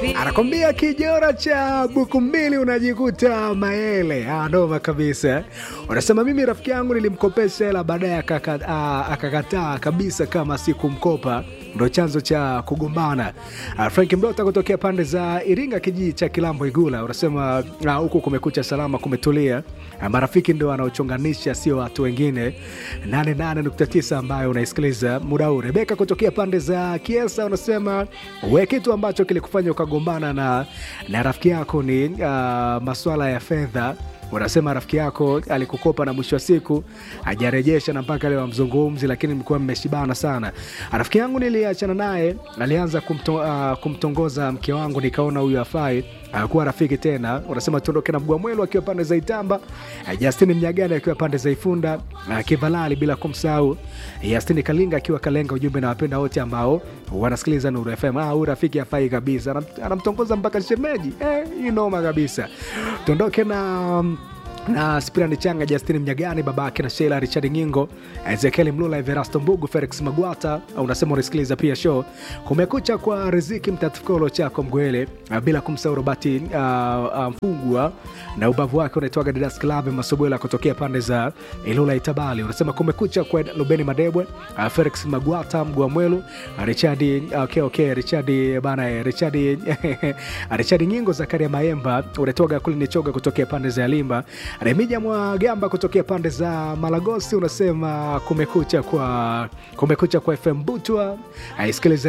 anakwambia kijora cha buku mbili unajikuta maele. Ah, noma kabisa. Unasema mimi rafiki yangu nilimkopesha hela baadaye akaka- ah, akakataa kabisa kama sikumkopa ndo chanzo cha kugombana. Uh, Frank Mdota kutokea pande za Iringa, kijiji cha Kilambo Igula, unasema ah, huku kumekucha salama, kumetulia. Ah, marafiki ndo wanaochonganisha, sio watu wengine. 88.9 ambayo unaisikiliza muda huu. Rebeka kutokea pande za Kiesa unasema we, kitu ambacho kilikufanya ukagombana na, na rafiki yako ni uh, maswala ya fedha unasema rafiki yako alikukopa na mwisho wa siku hajarejesha na mpaka leo amzungumzi, lakini mlikuwa mmeshibana sana. Rafiki yangu niliachana naye, alianza kumto, uh, kumtongoza mke wangu, nikaona huyu afai akuwa rafiki tena. Unasema tuondoke na Mgwamwelu akiwa pande za Itamba, uh, Justini Mnyagani akiwa pande za Ifunda, uh, Kivalali, bila kumsahau Justini Kalinga akiwa Kalenga. Ujumbe na wapenda wote ambao wanasikiliza Nuru FM. Ah, huyu rafiki afai kabisa, Anam- anamtongoza mpaka shemeji. Eh, hii noma kabisa. Tuondoke na um, na Spirani Changa, Justini Mnyagani, babake na Sheila Richard Ngingo, Ezekiel Mlula, Everasto Mbugu, Felix Magwata. Unasema unasikiliza pia show Kumekucha kwa Riziki Mtatukolo chako Mgwele, bila kumsahau Robati uh, uh, Mfungwa na ubavu wake unaitwaga Didas Klabe Masobwela kutokea pande za Ilula Itabali. Unasema kumekucha kwa Lubeni Madebwe, uh, Felix Magwata, Mgwa Mwelu, uh, Richard okay, okay, Richard bana eh, Richard Richard Ngingo, Zakaria Maemba unatoka kule Nichoga kutokea pande za Limba, Remija Mwagamba kutokea pande za Malagosi. Unasema kumekucha kwa kumekucha kwa FM Butwa, aisikilize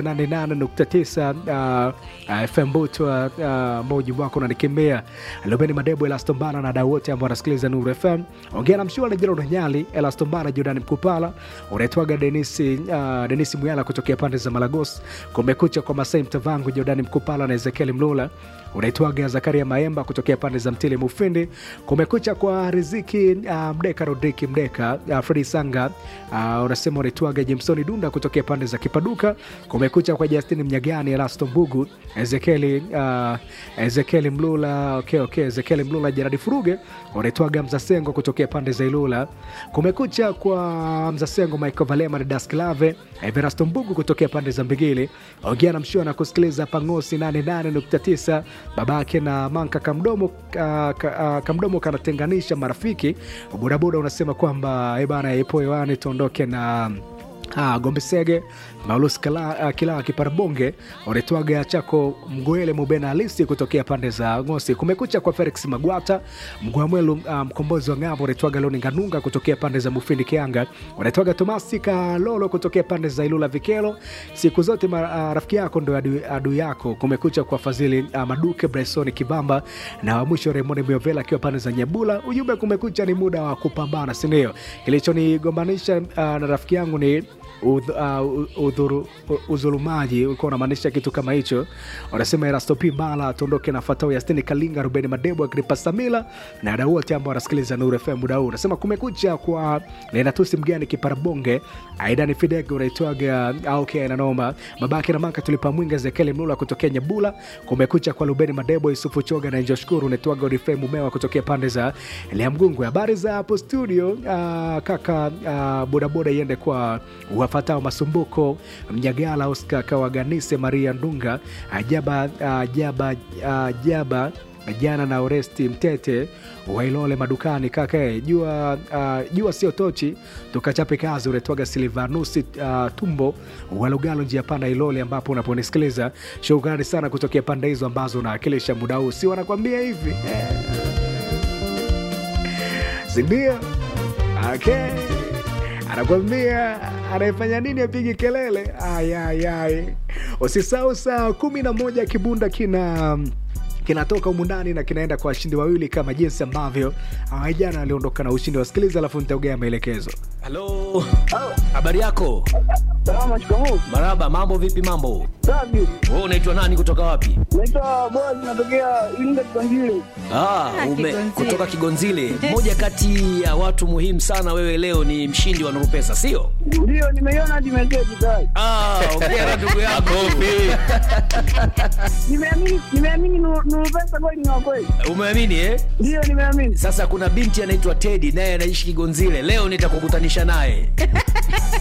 88.9 uh, uh, FM Butwa uh, moja wako unanikimbia Lubeni Madebo, Elastombana na dau wote ambao wanasikiliza Nuru FM. Ongea na mshua na Jerome Nyali, Elastombana, Jordan Mkupala, unaitwaga Denisi uh, Denisi Muyala kutokea pande za Malagos. Kumekucha kwa Masai Mtavangu, Jordan Mkupala na Ezekiel Mlula unaitwaga Zakaria Maemba kutokea pande za Mtili Mufindi. Kumekucha kwa Riziki uh, Mdeka Rodriki Mdeka uh, Fredi Sanga uh, unasema unaitwaga Jemsoni Dunda kutokea pande za Kipaduka. Kumekucha kwa Justin Mnyagani, Elasto Mbugu, Ezekieli uh, Ezekieli Mlula okay, okay, Ezekieli Mlula, Jeradi Furuge unaitwaga Mzasengo kutokea pande za Ilula. Kumekucha kwa Mzasengo, Michael Valema na Dasklave Everasto Mbugu kutokea pande za Mbigili. Ongea na mshua na kusikiliza Pangosi 88.9 babake na Manka Kamdomo, ka, ka, uh, Kamdomo kanatenganisha marafiki. Bodaboda unasema kwamba eh bana, ipo hewani tuondoke na Ah, Gombe Sege Maulus Kila, uh, Kila Kiparabonge unaitwaga chako Mgoele Mubena Halisi kutokea pande za Ngosi. Kumekucha kwa Felix Magwata Mgwamwelu, uh, mkombozi wa ng'ambo unaitwaga Loni Nganunga kutokea pande za Mufindi Kianga, unaitwaga Tomasi Kalolo kutokea pande za Ilula Vikelo. Siku zote ma, uh, rafiki yako ndo adui adu yako. Kumekucha kwa Fadhili uh, Maduke Bresoni Kibamba na wa mwisho Raymond Miovela akiwa pande za Nyabula. Ujumbe kumekucha ni muda wa kupambana, si ndio? Kilichonigombanisha uh, na rafiki yangu ni udh, uh, udhuru, udhulumaji ulikuwa unamaanisha kitu kama hicho. Wanasema Erasto P Mala tuondoke na Fatau Yastini Kalinga, Rubeni Madebo, Agripa Samila na wadau wote ambao wanasikiliza Nuru FM muda huu. Unasema kumekucha kwa Lenatusi Mgani Kiparabonge, Aidan Fidege unaitwaga okay, nanoma babake na maka tulipa mwinga Zekeli Mlula kutokea Nyabula. Kumekucha kwa Rubeni Madebo, Yusufu Choga na Njo Shukuru unaitwaga Orifei Mumewa kutokea pande za Lea Mgungwe. Habari za hapo studio, uh, kaka uh, bodaboda iende kwa wafatao Masumbuko Mnyagala, Oscar Kawaganise, Maria Ndunga, Ajaba Ajaba Ajaba jana na Oresti Mtete Wailole madukani kaka eh, jua uh, jua sio tochi, tukachape kazi. Unaitwaga Silvanusi uh, Tumbo Walugalo, njia panda Ilole, ambapo unaponisikiliza. Shukrani sana kutokea pande hizo ambazo unawakilisha muda huu, si wanakwambia hivi eh. sindio? Okay anakwambia anayefanya nini apigi kelele. Ayayay, usisahau saa kumi na moja kibunda kina kinatoka humu ndani na kinaenda kwa washindi wawili kama jinsi ambavyo ah, jana aliondoka na ushindi. Wasikiliza alafu nitaugea maelekezo. Halo, habari yako? Salama, shikamoo. Maraba, mambo vipi? Mambo, Safi. wewe unaitwa nani? Kutoka wapi? Naitwa Boaz, natokea Iringa Kiganzile. Ah, ume, Kigonzile. kutoka Kigonzile. Mmoja kati ya watu muhimu sana, wewe leo ni mshindi wa Nuru Pesa, sio? Ndio, nimeiona hadi meseji tayari. Ah, ongea ndugu yako. Nimeamini, nimeamini Nuru Nuru Pesa kweli ni wa kweli. Umeamini eh? Ndio, nimeamini. Sasa kuna binti anaitwa Teddy naye anaishi Kigonzile. Leo nitakukutanisha naye.